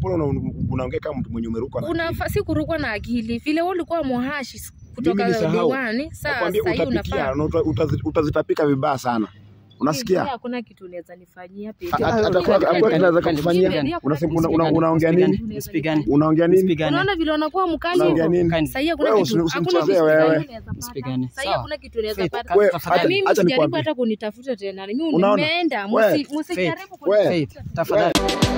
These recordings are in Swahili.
mbona una- unaongea kama mtu mwenye umerukwa na akili? Unafaa si kurukwa na akili vile wewe ulikuwa muhashi kutoka nilisahau. diwani. Saa Nakwambia sasa hivi utapikia unafaa na uta- utazi- utazitapika vibaya sana unasikia Pia hakuna kitu unaweza nifanyia pia. Ha- hata- hata kwa- hakuna kinaweza kukufanyia. Unasema- una- una- unaongea nini Msipigane. unaongea nini Msipigane. Unaona vile unakuwa mkali unaongea hivyo. nini Kani. Sasa hii hakuna Wewe kitu. usi- Hakuna usimchezee kitu wewe. gani unaweza pata. Msipigane. Sasa hii Sawa. hakuna kitu unaweza Faith, pata. Wewe, Tafadhali. acha- Mimi acha msijaribu nikwambie. hata kunitafuta tena. Mimi Unaona? nimeenda. Wewe, Msi- Msijaribu wewe. kunitafuta. Faith, tafadhali.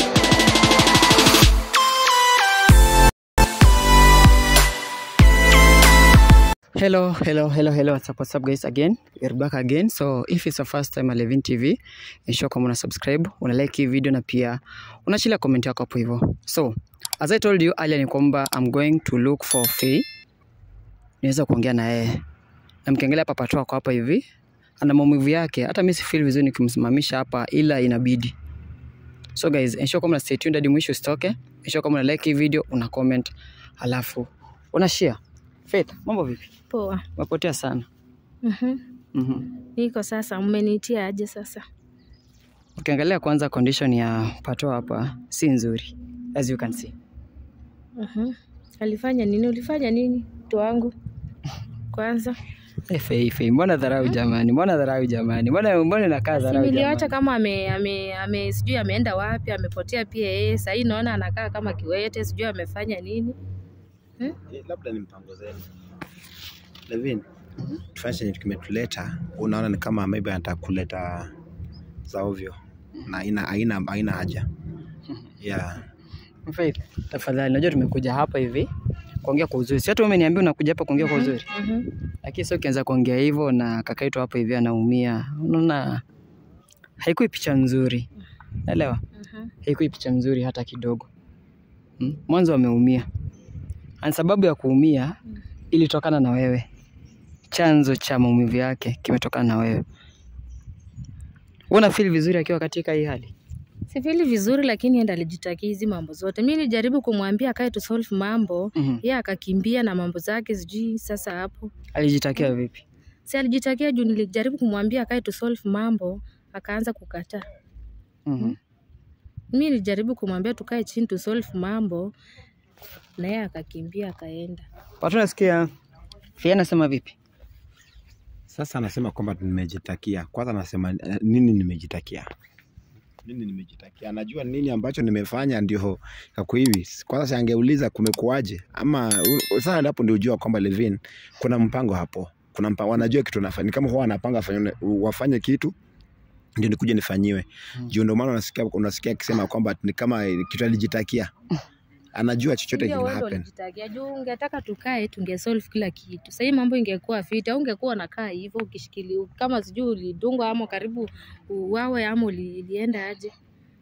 Hello, hello, hello, hello. What's up, what's up guys again? We're back again. So if it's your first time at Levin TV, ensure kama una subscribe, una like hii video na pia unachilia comment yako hapo hivyo. So, as I told you earlier ni kwamba I'm going to look for Faye. Niweza kuongea na yeye. Na mkiangalia hapa pato ako hapa hivi, ana maumivu yake. Hata mimi si feel vizuri nikimsimamisha hapa ila inabidi. So guys, ensure kama una stay tuned hadi mwisho usitoke. Ensure kama una like hii video, una comment, alafu una share. Faith, mambo vipi? Poa. Umepotea sana. Mhm. Mhm. Niko sasa, mmenitia aje sasa? Ukiangalia kwanza condition ya Pato hapa si nzuri as you can see. Mhm. Alifanya nini? Ulifanya nini? Mtu wangu. Kwanza. Eh, Fei, Fei, mbona dharau jamani? Mbona dharau jamani? Mbona mbona inakaa Si dharau niliacha jamani? kama ame, ame, ame sijui ameenda wapi, amepotea pia yeye. Sasa hii naona anakaa kama kiwete, sijui amefanya nini. Eh, labda ni mpango zenu Levin tufanye chenye kimetuleta unaona ni kama maybe anataka kuleta za ovyo na haina haina haina haja yeah Faith, tafadhali najua tumekuja hapa hivi kuongea kwa uzuri. Si hata wewe umeniambia unakuja hapa kuongea kwa uzuri. Mhm. Lakini sio ukianza kuongea hivyo na kaka yetu hapa hivi anaumia. Unaona haikui picha nzuri. Naelewa? Mhm. haikui picha nzuri hata kidogo. Mm? Mwanzo ameumia, na sababu ya kuumia ilitokana na wewe. Chanzo cha maumivu yake kimetokana na wewe. Una feel vizuri akiwa katika hii hali? Sifili vizuri lakini enda alijitakia hizi mambo zote. Mimi nilijaribu kumwambia akae tu solve mambo, Mhm. yeye akakimbia na mambo zake sijui sasa hapo. Alijitakia vipi? Si alijitakia juu nilijaribu kumwambia akae tu solve mambo, akaanza kukataa. Mhm. Mimi nilijaribu kumwambia tukae chini tu solve mambo na yeye akakimbia akaenda. Watu nasikia Fia anasema vipi? sasa anasema kwamba nimejitakia kwanza anasema eh, nini nimejitakia nini nimejitakia anajua nini ambacho nimefanya ndio kako hivi kwanza si angeuliza kumekuaje ama u- sasa hapo ndio ujua kwamba Levin kuna mpango hapo kuna mpango wanajua kitu nafanya ni kama huwa wanapanga wafanye, wafanye kitu ndio nikuje nifanyiwe Mm. juu ndio maana unasikia unasikia akisema kwamba ni kama kitu alijitakia anajua chochote Ndio kina wewe ndo happen ulijitakia juu ungetaka tukae tungesolve kila kitu. Sasa hii mambo ingekuwa fiti au ungekuwa unakaa hivyo ukishikilia kama sijui ulidungwa ama karibu uwawe ama uli- ilienda aje.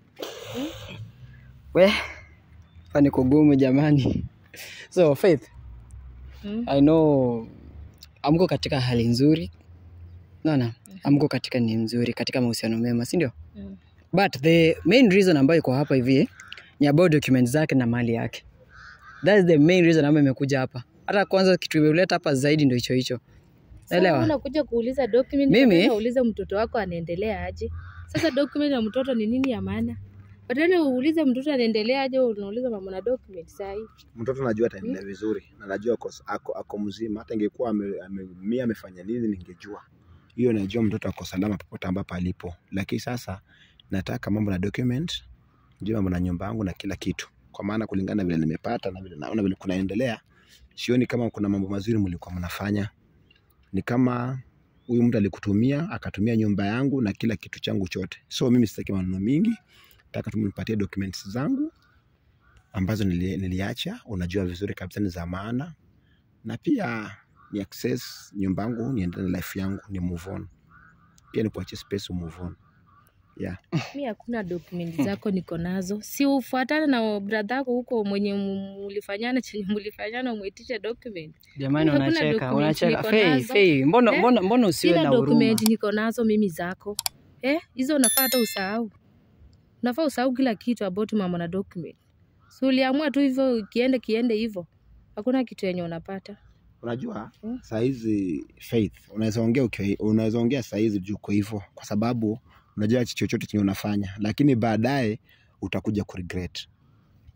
We, hapa ni kugumu jamani. So Faith, Mm. I know amko katika hali nzuri. Naona amko katika ni nzuri katika mahusiano mema, si ndio? Mm. But the main reason ambayo iko hapa hivi ni about documents zake na mali yake. That is the main reason ambayo imekuja hapa. Hata kwanza kitu imeleta hapa zaidi ndio hicho hicho. Sasa Naelewa. unakuja kuuliza document, Mimi- badala uulize mtoto wako anaendelea aje. Sasa document ya mtoto ni nini ya maana? Badala uulize mtoto anaendelea aje, unauliza mama na document saa hii. mtoto najua ataendelea vizuri na najua ako, ako, ako mzima hata ingekuwa ame- ameumia amefanya nini ningejua hiyo najua mtoto ako salama popote ambapo alipo lakini sasa nataka mambo na document jua mambo na nyumba yangu na kila kitu kwa maana kulingana na vile nimepata na vile naona vile kunaendelea sioni kama kuna mambo mazuri mlikuwa mnafanya ni kama huyu mtu alikutumia akatumia nyumba yangu na kila kitu changu chote so mimi sitaki maneno mingi nataka tu mnipatie documents zangu ambazo nili, niliacha unajua vizuri kabisa ni za maana na pia ni access nyumba yangu niendelee na life yangu ni move on pia ni kuachia space move on yeah Mi hakuna document zako niko nazo, si ufuatane na brother yako huko mwenye mulifanyana chenye mulifanyana, umwitishe document. Jamani Hakuna unacheka, document unacheka. niko Fei, nazo. Fei, mbona Eh? mbona mbona usiwe Sina na huruma? document niko nazo mimi zako eh, hizo unafaa hata usahau, unafaa usahau kila kitu about mama na document. Si uliamua tu hivyo, kiende kiende hivyo, hakuna kitu yenye unapata. unajua Mm. saa hizi faith unaweza ongea ukiwa- unaweza ongea saa hizi juu uko hivyo kwa sababu unajua chochote chenye unafanya lakini baadaye utakuja kuregret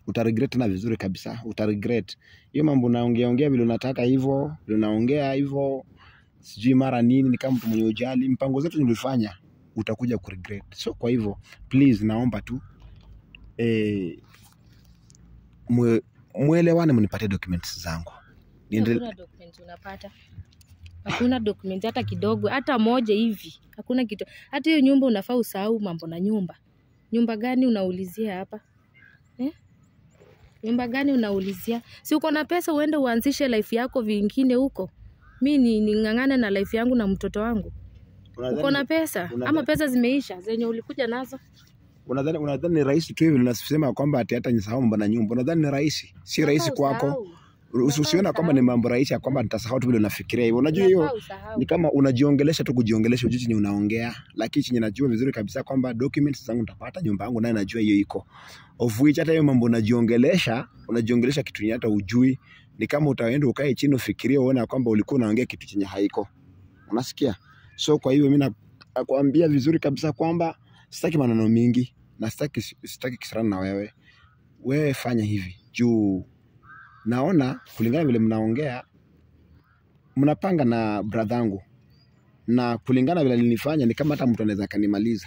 utaregret tena vizuri kabisa utaregret hiyo mambo unaongea ongea vile unataka hivyo vile unaongea hivyo sijui mara nini ni kama mtu mwenye ujali mpango zetu nilifanya utakuja kuregret so kwa hivyo please naomba tu eh, mwe, mwelewane mnipatie documents zangu Niendele- Hakuna document unapata, hakuna document hata kidogo, hata moja hivi, hakuna kitu. Hata hiyo nyumba unafaa usahau mambo na nyumba. Nyumba gani unaulizia hapa eh? Nyumba gani unaulizia? Si uko na pesa uende uanzishe life yako vingine huko. Mi ni ning'ang'ane na life yangu na mtoto wangu. Uko na pesa unadhani- ama pesa zimeisha zenye ulikuja nazo? unadhani unadhani ni rahisi tu hivi unasema kwamba ati hata nisahau mambo na nyumba unadhani ni rahisi si rahisi Unafaa kwako usahau. Usi- usiona kwamba ni mambo rahisi ya kwamba nitasahau tu vile unafikiria hivyo unajua hiyo Unafaa usahau. ni kama unajiongelesha tu kujiongelesha ujui chenye unaongea lakini chenye najua vizuri kabisa kwamba documents zangu nitapata nyumba yangu naye najua hiyo iko of which hata hiyo mambo unajiongelesha unajiongelesha kitu yenye hata ujui ni kama utaenda ukae chini ufikirie uone ya kwamba ulikuwa unaongea kitu chenye haiko unasikia so kwa hiyo mimi nakwambia vizuri kabisa kwamba sitaki maneno mingi na sitaki sitaki kisirani na wewe wewe fanya hivi juu naona kulingana vile mnaongea mnapanga na bradhangu na kulingana vile alinifanya ni kama hata mtu anaweza akanimaliza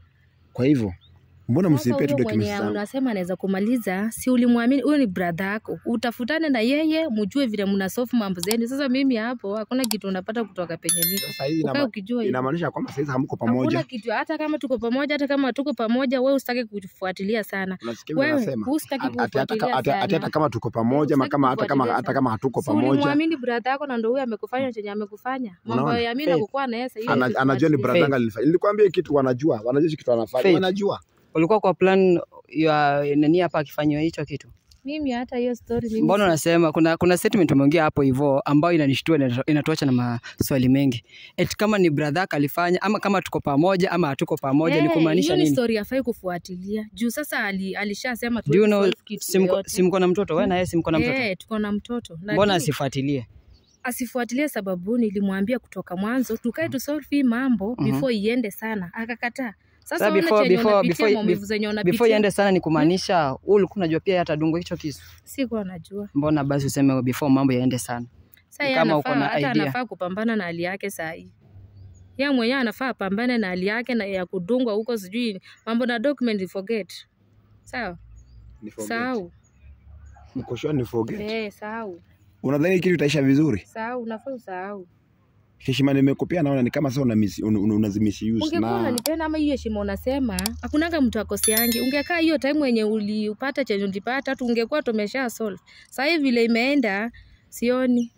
kwa hivyo mbona Sasa msinipe tu huyo documents mwenye zangu unasema anaweza kumaliza, si ulimwamini? Huyo ni brother yako, utafutane na yeye, mjue vile mna solve mambo zenu. Sasa mimi hapo hakuna kitu unapata kutoka penye niko, sasa hizi ukae inama- ukijua hivyo. inamaanisha kwamba saizi hamko Hakuna pamoja kitu, hata kama tuko pamoja, hata kama tuko pamoja, wewe usitaki kufuatilia sana. unasikia vile Wewe nasema usitaki Ati- ati- hata kufuatilia ati- ati- hata sana. kama tuko pamoja ama Usitaki kama hata kama kufuatilia hata sana. kama hatuko Si pamoja ulimwamini brother yako na ndio huyo amekufanya chenye amekufanya. Mambo Unaona? ya mimi na Faith. kukuwa na yeye sasa hivi. Ana- anajua ni usifuatilie. bradhanga alinifanya nilikwambia hii kitu wanajua wanajua hii kitu wanafanya Faith. wanajua ulikuwa kwa plan ya nani hapa akifanywa hicho kitu Mimi hata hiyo story mimi mbona si- unasema kuna kuna statement umeongea hapo hivyo ambayo inanishtua inatu- inatuacha na maswali mengi eti kama ni brother yako alifanya ama kama tuko pamoja ama hatuko pamoja ni Eh, kumaanisha hiyo ni nini story afai kufuatilia juu sasa ali, alishasema do you know solve kitu simko yoyote. simko na mtoto wewe na yeye simko na mtoto Eh, tuko na mtoto mbona Lakini asifuatilie asifuatilie sababu nilimwambia kutoka mwanzo tukae tu solve hii mambo Mhm. before iende sana akakataa sasa Sasa ona before- chenye before- unapitia before- maumivu zenye before unapitia iende sana ni kumaanisha wewe ulikuwa unajua pia atadungwa hicho kisu sikuwa najua mbona basi useme before mambo yaende sana sasa Ni yeye kama uko anafaa na hata idea. anafaa kupambana na hali yake saa hii yeye mwenyewe anafaa apambane na hali yake na ya kudungwa huko sijui mambo na document forget sawa Ni forget. sahau Uko sure ni forget eh sahau unadhani hii kitu itaisha vizuri sahau unafaa usahau heshima nimekupea naona ni kama sasa una mis- un- un- unazimisuse ungekuwa na unanipenda ama hiyo heshima unasema hakunanga mtu akoseangi ungekaa hiyo time wenye uliupata chenye ulipata tu ungekuwa tumesha solve saa hii vile imeenda sioni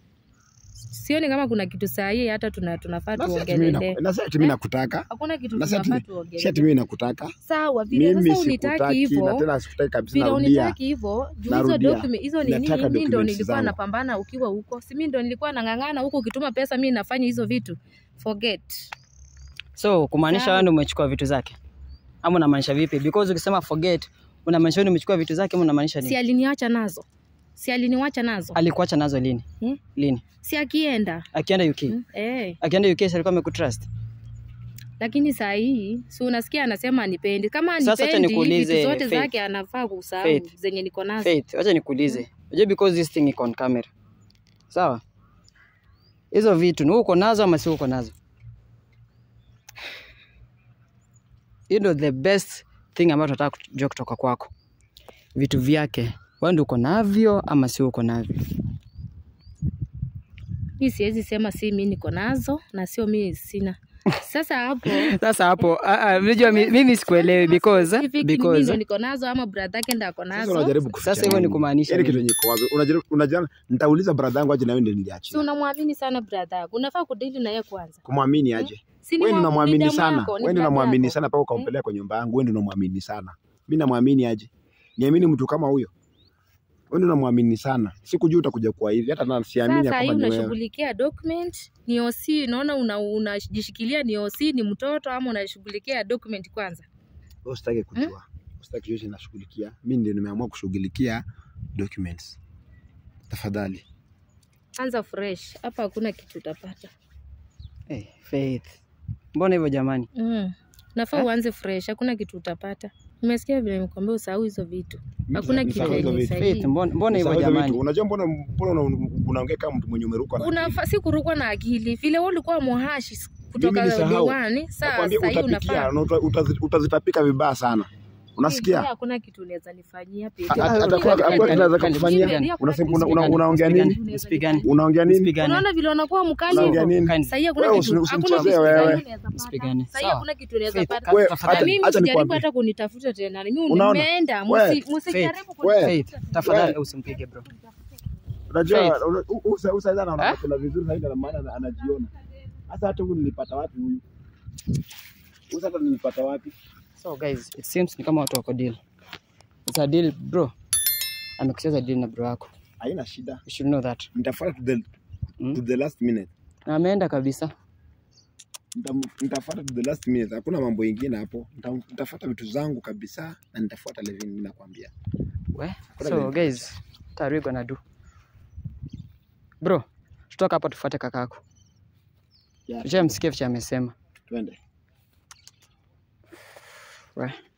sioni kama kuna kitu saa hii hata tuna, tunafaa na si ati mimi tuongelele naku- na si ati mimi nakutaka hakuna kitu na si ati tunafaa si ati tuongelele mimi nakutaka sawa vile mimi sasa unitaki sikutaki na hivyo tena sikutaki kabisa vile narudia unitaki hivyo juu hizo Narudia. document hizo nini Nataka mimi ndo documents nilikuwa zangu. napambana ukiwa huko si mimi ndo nilikuwa nang'ang'ana huko ukituma pesa mimi nafanya hizo vitu forget so kumaanisha Sawa. wewe ndio umechukua vitu zake ama unamaanisha vipi because ukisema forget unamaanisha wewe ndio umechukua vitu zake ama unamaanisha si nini aliniacha nazo si aliniwacha nazo alikuacha nazo lini Hmm? lini si akienda akienda UK mm? eh. akienda UK si alikuwa amekutrust lakini saa hii si unasikia anasema anipendi kama Sasa acha anipendi nikuulize, vitu zote Faith. zake anafaa kusahau Faith. zenye niko nazo Faith acha nikuulize unajua because this thing iko on camera sawa hizo vitu ni wewe uko nazo ama si uko nazo hiyo ndio the best thing ambayo tunataka kujua kutoka kwako vitu vyake wewe ndio uko navyo ama si uko navyo mi siwezi sema si mi niko nazo na sio mi sina sasa hapo sasa hapo ah, ah, unajua mi- mimi sikuelewi because Hivi mi ndo because niko nazo ama brother yake ndo ako sasa nazo unajaribu kuficha Sasa hivyo ni nini? kumaanisha Yaani nini? kitu yenye iko wazi unajaribu unajana nitauliza brother yangu aje na wewe ndio si niliachia unamwamini sana brother yako unafaa kudili na yeye kwanza kumwamini aje Si ni wewe ndio wa- unamwamini ni damu sana yako, ni wewe ndio brother unamwamini yako. sana mpaka ukampeleka kwa nyumba yangu wewe ndio unamwamini sana mimi namwamini aje niamini mtu kama huyo wewe ndio unamwamini sana sikujua utakuja kuwa hivi hata na siamini sasa hii kwamba ni wewe unashughulikia document ni OC naona una- unajishikilia ni OC ni mtoto ama unashughulikia document kwanza wewe usitaki kujua usitaki kujua chenye nashughulikia mimi ndio nimeamua kushughulikia documents tafadhali anza fresh hapa hakuna kitu utapata hey, Faith mbona hivyo jamani mm. nafaa Eh? uanze fresh hakuna kitu utapata Nimesikia vile nimekwambia usahau hizo vitu. Mimi Hakuna nisahau kitu hizo yenye vitu. Faith, sahihi. mbona mbona hivyo Nisahau hizo jamani? vitu. Unajua mbona mbona una- unaongea kama mtu mwenye umerukwa na akili? Unafa, si kurukwa na akili. Vile wewe ulikuwa muhashi kutoka nisahau. diwani, saa Nakwambia sasa hivi utapikia unafaa. na uta- utazi- utazitapika vibaya sana. Unasikia? Pia Hakuna kitu unaweza nifanyia pia. Ha- ha- Kali, Atakuwa kali, atakuwa kali, tunaweza kali, kukufanyia. kali, Unasema kali, una- una- kali, unaongea kali, nini? Usipigane. Unaongea nini? Usipigane. Unaona vile unakuwa mkali Unaongea hivyo. nini? Kani. Sasa hakuna Wewe kitu. usi- Hakuna usimchezee kitu wewe. unaweza pata. Usipigane. Sasa Sawa. hakuna kitu unaweza Faith, pata. Wewe, tafadhali. Na mimi acha msijaribu nikwambie. hata kunitafuta tena. Mimi Unaona? nimeenda. Wewe, Msi- Msijaribu wewe. kunitafuta. Faith, tafadhali usimpige bro. Unajua Faith. una- u- u- Usa Usa anaona Eh? kuna vizuri zaidi na maana ana- anajiona. Sasa hata huyu nilipata wapi huyu? Usa hata nilipata wapi? So guys, it seems ni kama watu wako deal. It's a deal bro. Amekucheza deal na bro wako. Haina shida. You should know that. Nitafuata to the Mm. to the last minute. Na ameenda kabisa. Nita- Nitafuata to the last minute. Hakuna mambo ingine hapo. Nita- Nitafuata vitu zangu kabisa na nitafuata Levin mimi nakwambia. We. Kuna So vile. guys, what are we gonna do? Bro, tutoka hapa tufuate kakako. Yeah. Je, msikie vicha amesema. Twende. We.